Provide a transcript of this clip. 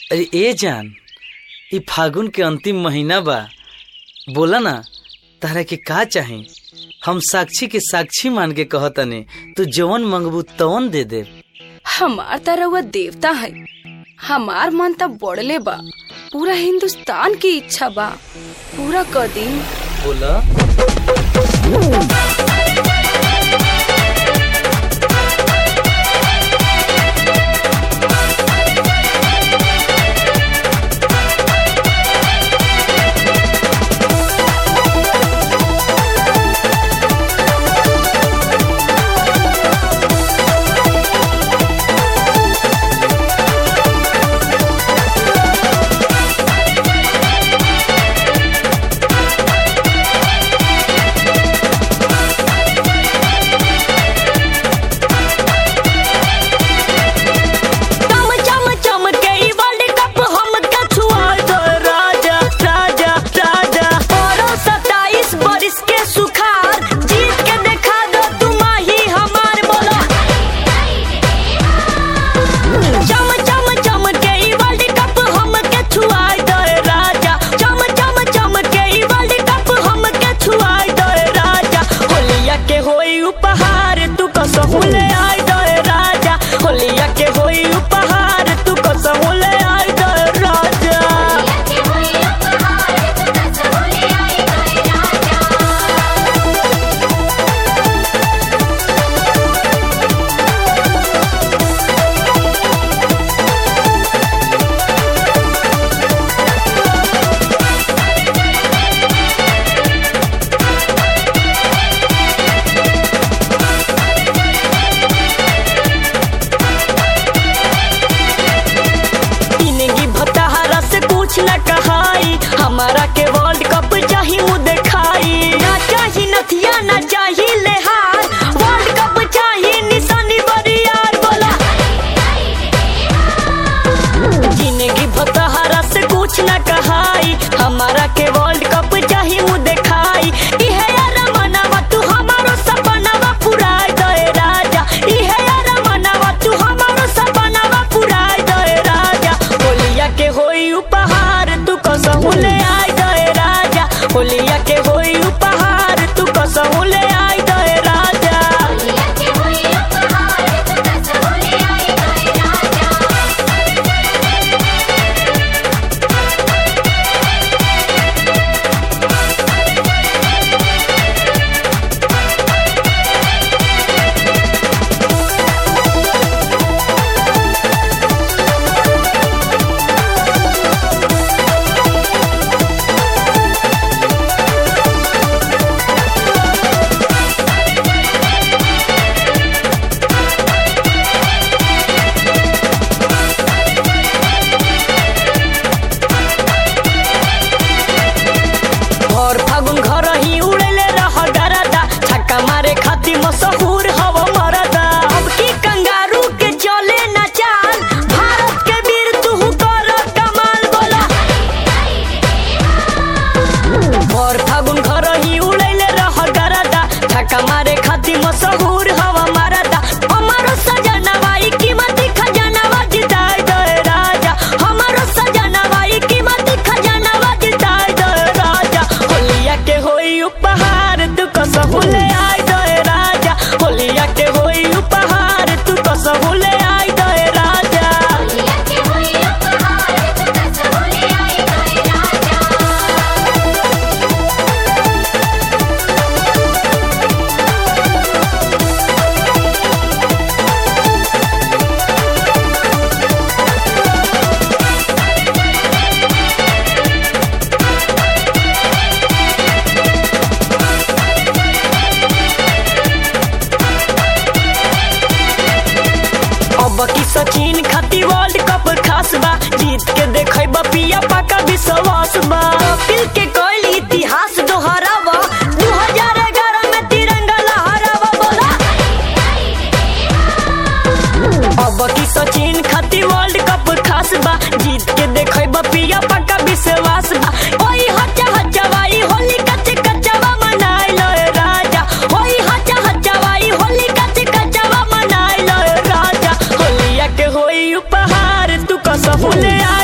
अरे ए जान ई फागुन के अंतिम महीना बा बोला ना तारा के का चाही हम साक्षी के साक्षी मान के कहतने तू जवन मंगबू तवन दे दे हमार त रउआ देवता है हमार मन त बढ़ले बा पूरा हिंदुस्तान की इच्छा बा पूरा कर दी बोला चम चम चम के ई वर्ल्ड कप हम कछुआल दो राजा राजा राजा औरो सताईस बरिस के सुखार जीत के देखा दो तुम ही हमार बोलो चम चम चम के ई वर्ल्ड कप हम कछुआल दो राजा चम चम चम के ई वर्ल्ड कप हम कछुआल दो राजा होलिया के होई उपहार तू कसहु ले आई दो राजा होलिया के होई उपहार तू कसहु ले आई दो राजा जिंदगी भताहरा से कुछ न कहाई हमारा के वर्ल्ड कप चाही मुँह देखाई ना चाही नथिया ना चाही लेहार वर्ल्ड कप चाही निशानी बरियार बोला जिंदगी भताहरा से कुछ न कहाई हमारा के वर्ल्ड कप चाही मुँह देखाई इहे यार मनावा तू हमारो सपनावा पुराई दे राजा इहे यार मनावा तू हमारो सपनावा पुराई दे राजा होलिया के होई उपहार तू कसहु ले आई दे राजा होलिया के होई उपहार तू कसहु ले आई दे राजा और फागुन घर ही उड़ेले रह गरदा छक्का मारे खाती मशहूर हव मरदा अब की कंगारू के चले न चाल भारत के वीर तू कर कमाल बोला और फागुन घर ही उड़ेले रह गरदा छक्का मारे खाती मशहूर हव मरदा हमारो सजनवा ई कीमती खजानावा जिताई दे राजा हमारो सजनवा ई कीमती खजानावा जिताई दे राजा होलिया के होई उपहार तू कसहु ले आई दे राजा होलिया के होई उपहार तू कसहु ले आई दे राजा अब की सचिन खाती वर्ल्ड कप खास बा जीत के देखे पिया पाका विश्वास बा कपिल के कोई इतिहास दोहरावा 2011 में तिरंगा लहरावा बोला अब की सचिन खाती वर्ल्ड कप खास बा जीत के देखे पिया पाका विश्वास बा ओई हचा हचवाई होली कच कचवा मनाई लो राजा ओई हचा हचवाई होली कच कचवा मनाई लो राजा होलिया के होई उपहार तू कसहु ले आ